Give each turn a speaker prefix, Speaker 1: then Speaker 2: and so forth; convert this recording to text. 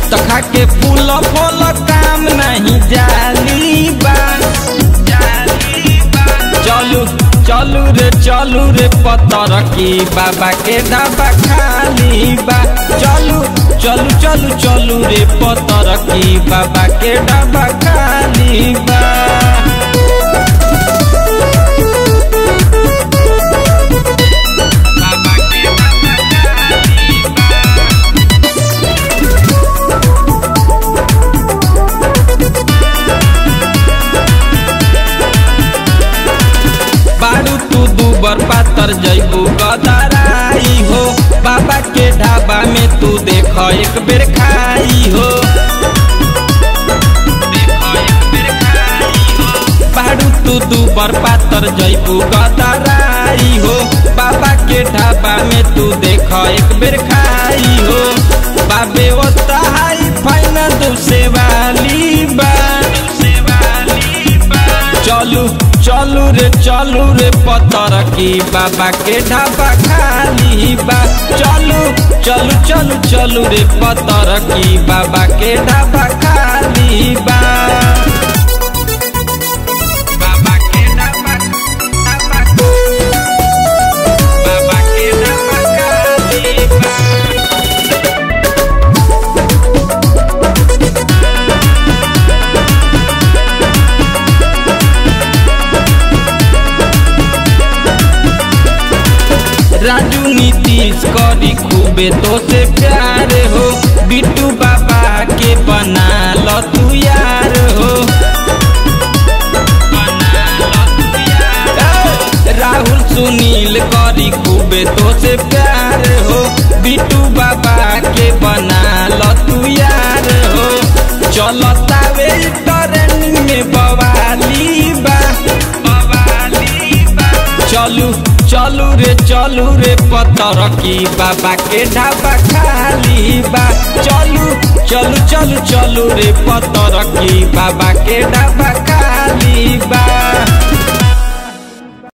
Speaker 1: तो खा के फूल फूल काम नहीं जाली बा चलू चलू रे चलू रे पतर की बाबा के ढाबा खाली बा चलू चलू चलू चलू रे पतर की बाबा के ढाबा खाली बा बारू तू दूबर पातर जैबू गदराई हो बाबा के ढाबा में तू देख एक बेर खाई हो बारू तू दूबर पातर जैबू गदराई हो बाबा के ढाबा में तू देख एक बेर खाई हो बाबे ओ तहाई फाइन दूसे वाली बा चलू चलू रे चलू रे पतर की बाबा के ढाबा खाली बा चलू चलू चलू चलू रे पतर की बाबा के ढाबा खाली बा बाबा के ढाबा ढाबा बाबा के ढाबा खाली बा राजू नीतीश करी खूबे तो से प्यार हो बिट्टू बाबा के बना लो तू यार हो राहुल सुनील करी खूबे तो से प्यार हो बिट्टू बाबा के बना लो तू यार हो चलता वे ट्रेनिंग में बवाली बा बवाली बा चलू चलू रे चलू रे पतर की बाबा के ढाबा खाली बा चलू चलू चलू चलू रे पतर की बाबा के ढाबा